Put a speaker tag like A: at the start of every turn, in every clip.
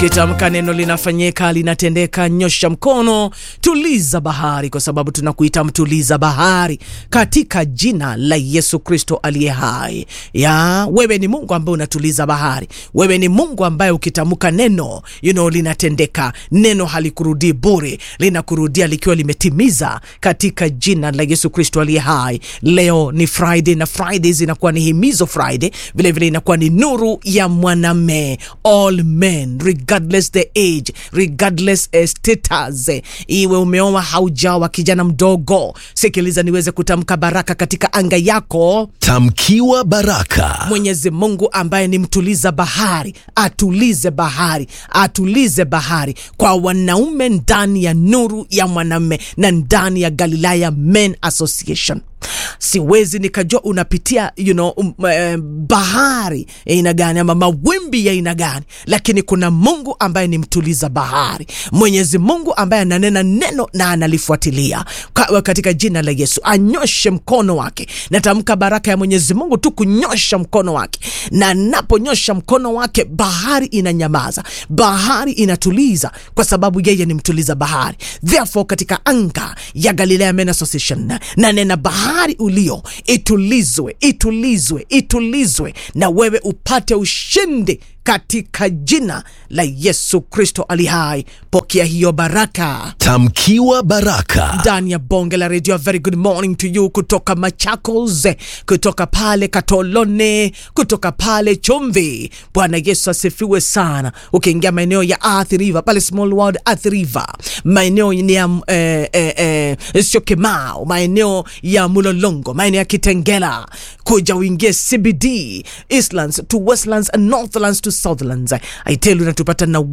A: Ukitamka neno linafanyika, linatendeka. Nyosha mkono, tuliza bahari, kwa sababu tunakuita mtuliza bahari katika jina la Yesu Kristo aliye hai. Ya wewe ni Mungu ambaye unatuliza bahari. Wewe ni Mungu ambaye ukitamka neno you know, linatendeka. Neno halikurudii bure, linakurudia likiwa limetimiza katika jina la Yesu Kristo aliye hai. Leo ni Friday na Fridays inakuwa ni himizo Friday, vilevile inakuwa ni nuru ya mwanamme all men regardless the age regardless uh, status iwe umeoa haujawa kijana mdogo sikiliza niweze kutamka baraka katika anga yako
B: Tamkiwa baraka.
A: Mwenyezi Mungu ambaye ni mtuliza bahari atulize bahari atulize bahari kwa wanaume ndani ya nuru ya mwanamme na ndani ya Galilaya Men Association siwezi nikajua unapitia you know, um, uh, bahari ya aina gani ama mawimbi ya aina gani, lakini kuna Mungu ambaye ni mtuliza bahari, Mwenyezi Mungu ambaye ananena neno na analifuatilia Ka, katika jina la Yesu anyoshe mkono wake. Natamka baraka ya Mwenyezi Mungu tu kunyosha mkono wake, na naponyosha mkono wake bahari inanyamaza, bahari inatuliza, kwa sababu yeye ni mtuliza bahari. Therefore katika anga ya Galilea Men Association na nena bahari ulio itulizwe, itulizwe, itulizwe, na wewe upate ushindi katika jina la Yesu Kristo ali hai. Pokea hiyo baraka.
B: Tamkiwa baraka.
A: ndani ya bonge la redio. Very good morning to you kutoka Machakos, kutoka pale Katolone, kutoka pale Chumvi. Bwana Yesu asifiwe sana. Ukiingia maeneo ya Athi River pale Small World Athi River, maeneo ya eh, eh, eh, Syokimau, maeneo ya Mulolongo, maeneo ya Kitengela, kuja uingie CBD, Eastlands to Westlands and Northlands to Southlands. I tell you natupata na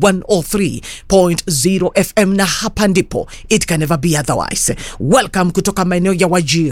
A: 103.0 FM na hapa ndipo it can never be otherwise. Welcome kutoka maeneo ya Wajir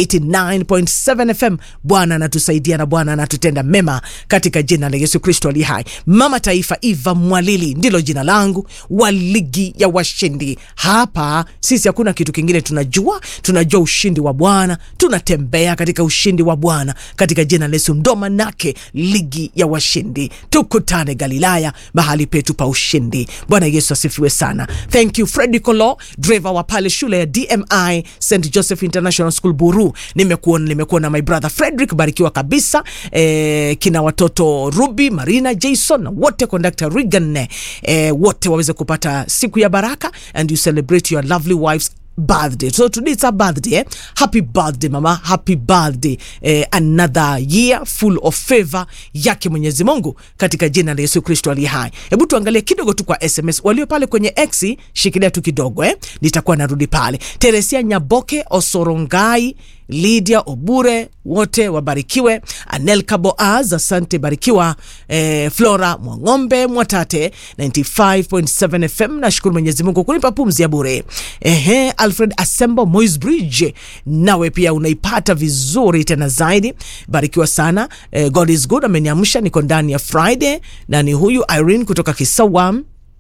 A: 89.7 FM. Bwana anatusaidia na Bwana anatutenda mema katika jina la Yesu Kristo ali hai. Mama Taifa Eva Mwalili ndilo jina langu wa ligi ya washindi. Hapa sisi hakuna kitu kingine tunajua, tunajua ushindi wa Bwana, tunatembea katika ushindi wa Bwana katika jina la Yesu. Ndo manake ligi ya washindi. Tukutane Galilaya, mahali petu pa ushindi. Bwana Yesu asifiwe sana. Thank you Freddy Kolo, driver wa pale shule ya DMI St Joseph International School Buru. Nimekuona, nimekuona my brother Frederick, barikiwa kabisa. Eh, kina watoto Ruby, Marina, Jason na wote conductor Regan, eh, wote waweze kupata siku ya baraka and you celebrate your lovely wives birthday so today it's a birthday eh? happy birthday mama happy birthday eh, another year full of favor yake mwenyezi mungu katika jina la yesu kristo aliye hai hebu tuangalie kidogo tu kwa sms walio pale kwenye x shikilia tu kidogo eh? nitakuwa narudi pale teresia nyaboke osorongai Lydia Obure, wote wabarikiwe. Anelka Boaz, asante barikiwa. Eh, Flora Mwang'ombe Mwatate 95.7 FM, nashukuru Mwenyezi Mungu kunipa pumzi ya bure. Ehe, Alfred Asembo Moys Bridge, nawe pia unaipata vizuri tena zaidi, barikiwa sana. Eh, God is good, ameniamsha niko ndani ya Friday, na ni huyu Irene kutoka Kisawa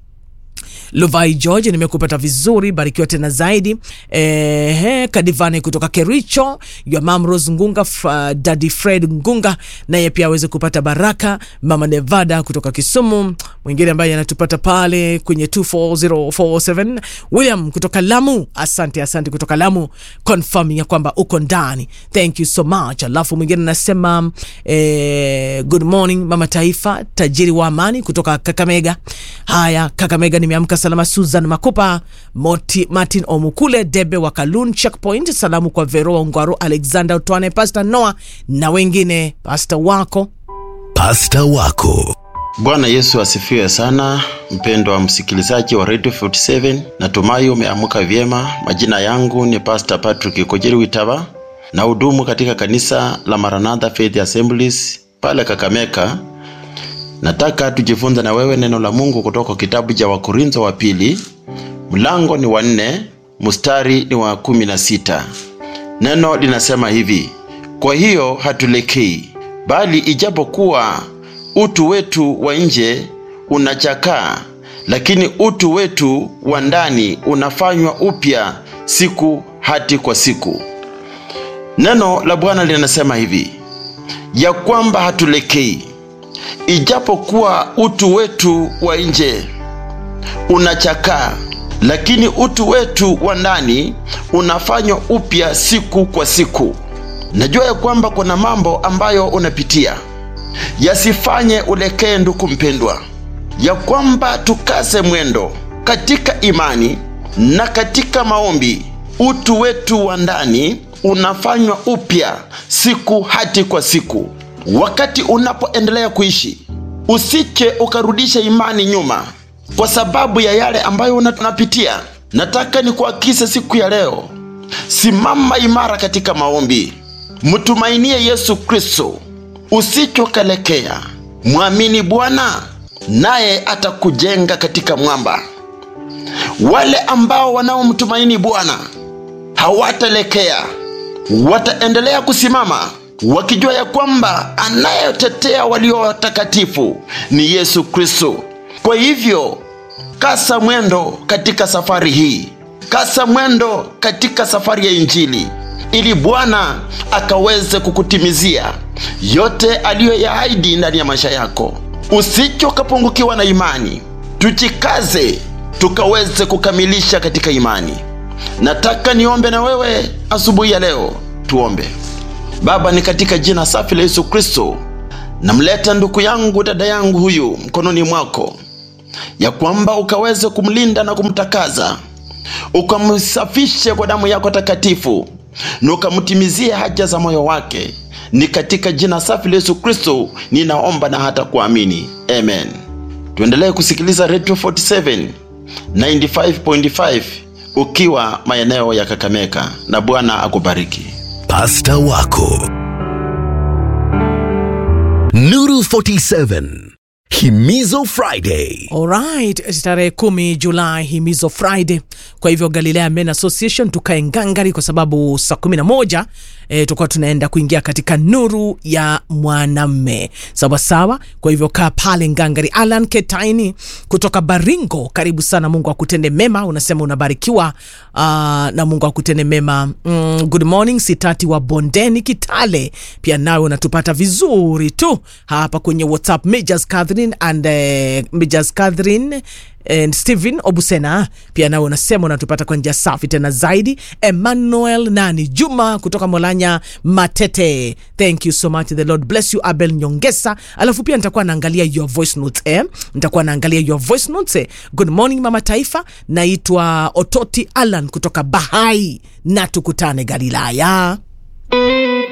A: Luvai George, nimekupata vizuri, barikiwa tena zaidi. Ehe, Kadivane kutoka Kericho, your mom Rose Ngunga, uh, Daddy Fred Ngunga naye pia aweze kupata baraka. Mama Nevada kutoka Kisumu, mwingine ambaye anatupata pale kwenye 24047 William kutoka Lamu, asante asante kutoka Lamu, confirming ya kwamba uko ndani, thank you so much. Alafu mwingine anasema eh, good morning mama taifa, tajiri wa amani kutoka Kakamega. Haya, Kakamega nimeamka salama. Susan Makupa, Moti, Martin Omukule, Debe wa Kalun Checkpoint, salamu kwa Veroa Ungwaro, Alexander Utwane, Pastor Noah na wengine, pastor wako
B: Pasta wako.
C: Bwana Yesu asifiwe sana, mpendwa msikilizaji wa Radio 47, natumai umeamka vyema. Majina yangu ni Pastor Patrick Kojeri Witaba na hudumu katika kanisa la Maranatha Faith Assemblies pale Kakameka. Nataka tujifunze na wewe neno la Mungu kutoka kitabu cha Wakorintho wa pili, mlango ni wa nne, mstari ni wa kumi na sita. Neno linasema hivi: kwa hiyo hatulekei, bali ijapokuwa utu wetu wa nje unachakaa, lakini utu wetu wa ndani unafanywa upya siku hati kwa siku. Neno la Bwana linasema hivi ya kwamba hatulekei ijapokuwa utu wetu wa nje unachakaa, lakini utu wetu wa ndani unafanywa upya siku kwa siku. Najua ya kwamba kuna mambo ambayo unapitia, yasifanye ulekee, ndugu mpendwa, ya kwamba tukaze mwendo katika imani na katika maombi. Utu wetu wa ndani unafanywa upya siku hati kwa siku. Wakati unapoendelea kuishi, usiche ukarudisha imani nyuma kwa sababu ya yale ambayo unapitia. Nataka nikuhakikishe siku ya leo, simama imara katika maombi, mtumainie Yesu Kristo, usichokalekea. Mwamini Bwana naye atakujenga katika mwamba. Wale ambao wanaomtumaini Bwana hawatalekea, wataendelea kusimama wakijua ya kwamba anayetetea walio watakatifu ni Yesu Kristo. Kwa hivyo kasa mwendo katika safari hii, kasa mwendo katika safari ya Injili, ili Bwana akaweze kukutimizia yote aliyoyaahidi ndani ya maisha yako. Usichokapungukiwa na imani, tujikaze tukaweze kukamilisha katika imani. Nataka niombe na wewe asubuhi ya leo. Tuombe. Baba, ni katika jina safi la Yesu Kristo, namleta ndugu yangu dada yangu huyu mkononi mwako, ya kwamba ukaweze kumlinda na kumtakaza, ukamsafishe kwa damu yako takatifu, na ukamtimizie haja za moyo wake. Ni katika jina safi la Yesu Kristo ninaomba na hata kuamini, amen. Tuendelee kusikiliza Radio 47 95.5 ukiwa maeneo ya Kakamega, na Bwana akubariki.
B: Pasta wako Nuru 47 Himizo Friday.
A: Alright, tarehe kumi Julai, himizo Friday. Kwa hivyo Galilea Men Association tukae ngangari, kwa sababu saa kumi na moja e, tukuwa tunaenda kuingia katika nuru ya mwanamme sawa sawa. Kwa hivyo kaa pale ngangari. Alan Ketaini kutoka Baringo, karibu sana. Mungu akutende mema, unasema unabarikiwa uh, na Mungu akutende mema. Mm, good morning Sitati wa Bondeni Kitale, pia nawe unatupata vizuri tu hapa kwenye WhatsApp. Majors Catherine and uh, Majors Catherine and Stephen Obusena pia nawe unasema unatupata kwa njia safi tena zaidi. Emmanuel nani Juma kutoka Molanya Matete, thank you so much, the Lord bless you. Abel Nyongesa, alafu pia nitakuwa naangalia your voice notes eh, nitakuwa naangalia your voice notes eh. Good morning mama taifa, naitwa Ototi Alan kutoka Bahai na tukutane Galilaya.